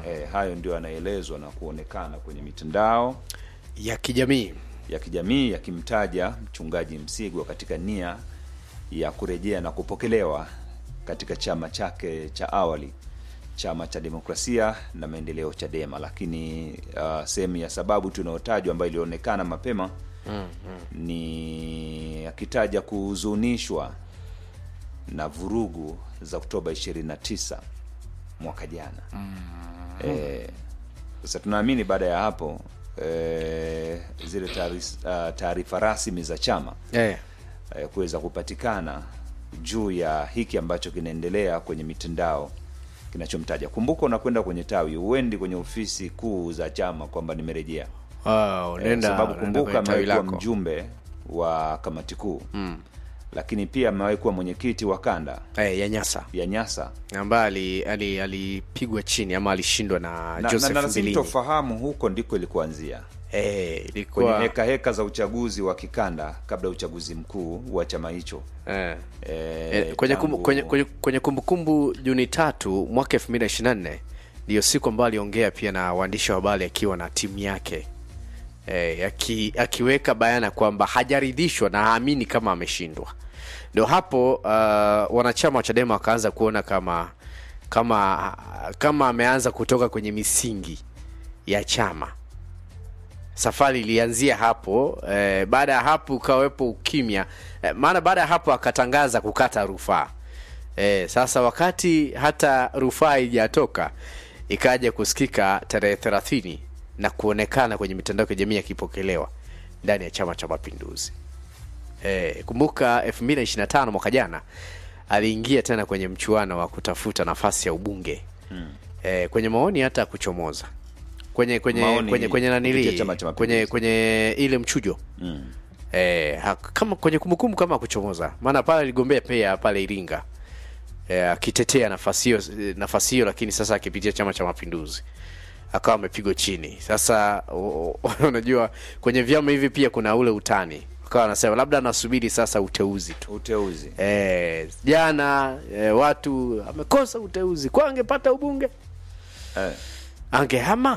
eh, hayo ndio yanaelezwa na kuonekana kwenye mitandao ya kijamii ya kijamii yakimtaja mchungaji Msigwa katika nia ya kurejea na kupokelewa katika chama chake cha awali, chama cha demokrasia na maendeleo Chadema. Lakini uh, sehemu ya sababu tunayotajwa ambayo ilionekana mapema ni akitaja kuhuzunishwa na vurugu za Oktoba 29 mwaka jana. Eh, sasa tunaamini baada ya hapo eh, zile taari- ah, taarifa rasmi za chama eh. eh, kuweza kupatikana juu ya hiki ambacho kinaendelea kwenye mitandao kinachomtaja. Kumbuka unakwenda kwenye tawi, uendi kwenye ofisi kuu za chama kwamba nimerejea, Wow, eh, nenda sababu nenda kumbuka kwenye tawi amewahi kuwa lako. mjumbe wa kamati kuu mm. lakini pia amewahi kuwa mwenyekiti wa kanda eh, ya Nyasa ya Nyasa ambaye ali- ali- alipigwa chini ama alishindwa na, na, na, Joseph na Mbilini. sintofahamu huko ndiko ilikuanzia Eh, kwenye ilikuwa heka heka za uchaguzi wa kikanda kabla ya uchaguzi mkuu wa chama hicho eh. eh, Eh, kwenye, kumbu, tangu- kwenye, kwenye, kwenye kumbukumbu Juni tatu mwaka elfu mbili na ishirini na nne ndiyo siku ambayo aliongea pia na waandishi wa habari akiwa na timu yake eh, aki, akiweka bayana kwamba hajaridhishwa na haamini kama ameshindwa. Ndio hapo uh, wanachama wa Chadema wakaanza kuona kama kama kama ameanza kutoka kwenye misingi ya chama safari ilianzia hapo eh, baada ya hapo ukawepo ukimya eh, maana baada ya hapo akatangaza kukata rufaa eh, sasa wakati hata rufaa haijatoka ikaja kusikika tarehe thelathini na kuonekana kwenye mitandao ya kijamii yakipokelewa ndani ya chama cha mapinduzi eh, kumbuka 2025 mwaka jana aliingia tena kwenye mchuano wa kutafuta nafasi ya ubunge hmm. eh, kwenye maoni hata kuchomoza kwenye kwenye Maoni kwenye kwenye kupitia nanili Chama cha Mapinduzi. kwenye kwenye ile mchujo mm. eh, ha- kama kwenye kumbukumbu kama kuchomoza maana pale aligombea pia pale Iringa eh, akitetea nafasi hiyo nafasi hiyo lakini sasa akipitia chama cha mapinduzi akawa amepigwa chini sasa u- u- unajua kwenye vyama hivi pia kuna ule utani akawa anasema labda anasubiri sasa uteuzi tu uteuzi eh, jana eh, watu amekosa uteuzi kwa angepata ubunge eh. angehama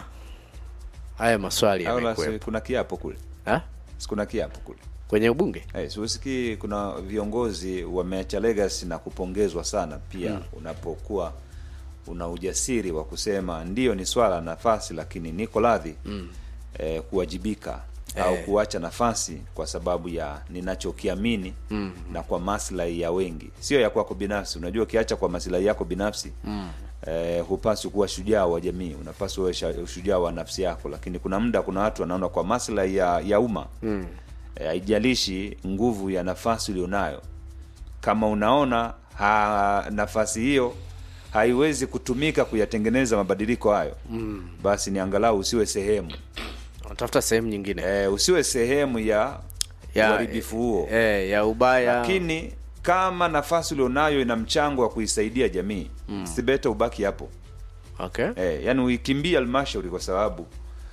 haya maswali au la, si yamekuwepo kuna kiapo kule Ha? si kuna kiapo kule kwenye ubunge eh, si usikii kuna viongozi wameacha legacy na kupongezwa sana pia mm. unapokuwa una ujasiri wa kusema ndio ni swala la nafasi lakini niko radhi mm. eh, kuwajibika au kuacha nafasi kwa sababu ya ninachokiamini mm. na kwa maslahi ya wengi sio ya kwako binafsi unajua ukiacha kwa maslahi yako binafsi mm. eh, hupaswi kuwa shujaa wa jamii unapaswa uwe sha- shujaa wa nafsi yako lakini kuna muda kuna watu wanaona kwa maslahi ya, ya umma mm. eh, haijalishi nguvu ya nafasi ulionayo kama unaona ha, nafasi hiyo haiwezi kutumika kuyatengeneza mabadiliko hayo mm. basi ni angalau usiwe sehemu wanatafuta sehemu nyingine e, usiwe sehemu ya Ya- uharibifu huo eh, ya ubaya lakini kama nafasi ulionayo ina mchango wa kuisaidia jamii mm. sibeta ubaki hapo okay. e, yani uikimbia halmashauri kwa sababu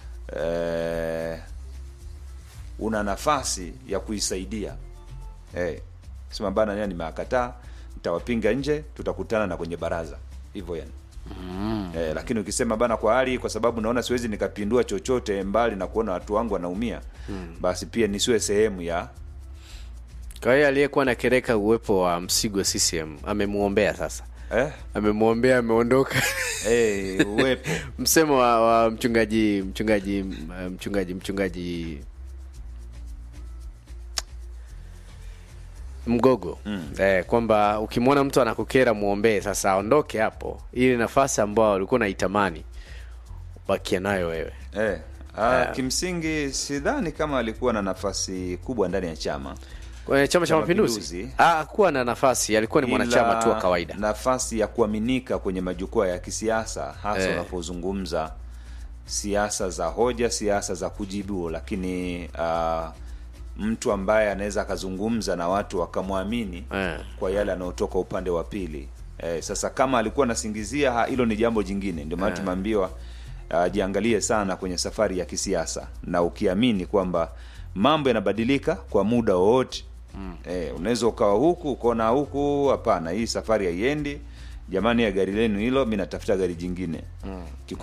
e, una nafasi ya kuisaidia e, sema bana nia nimewakataa nitawapinga nje tutakutana na kwenye baraza hivyo yani mm. e, lakini ukisema bana kwa hali kwa sababu naona siwezi nikapindua chochote mbali na kuona watu wangu wanaumia mm. basi pia nisiwe sehemu ya kwa hiyo aliyekuwa nakereka uwepo wa msigo CCM amemwombea sasa eh, amemwombea ameondoka eh, uwepo msemo wa, wa mchungaji mchungaji mchungaji mchungaji mgogo mm. eh, kwamba ukimwona mtu anakukera mwombee sasa aondoke hapo ili nafasi ambayo ulikuwa unaitamani bakia nayo wewe Eh, ah, kimsingi sidhani kama alikuwa na nafasi kubwa ndani ya chama kwenye chama cha Cha mapinduzi Mapinduzi. Ah, hakuwa na nafasi alikuwa ni mwanachama Ila tu wa kawaida nafasi ya kuaminika kwenye majukwaa ya kisiasa hasa Eh. unapozungumza siasa za hoja siasa za kujibu lakini uh, mtu ambaye anaweza akazungumza na watu wakamwamini Eh. kwa yale anayotoka upande wa pili eh, sasa kama alikuwa anasingizia ha- hilo ni jambo jingine ndio maana tumeambiwa ajiangalie sana kwenye safari ya kisiasa na ukiamini kwamba mambo yanabadilika kwa muda wowote mm. eh, unaweza ukawa huku ukaona huku hapana hii safari haiendi jamani ya gari lenu hilo mi natafuta gari jingine mm.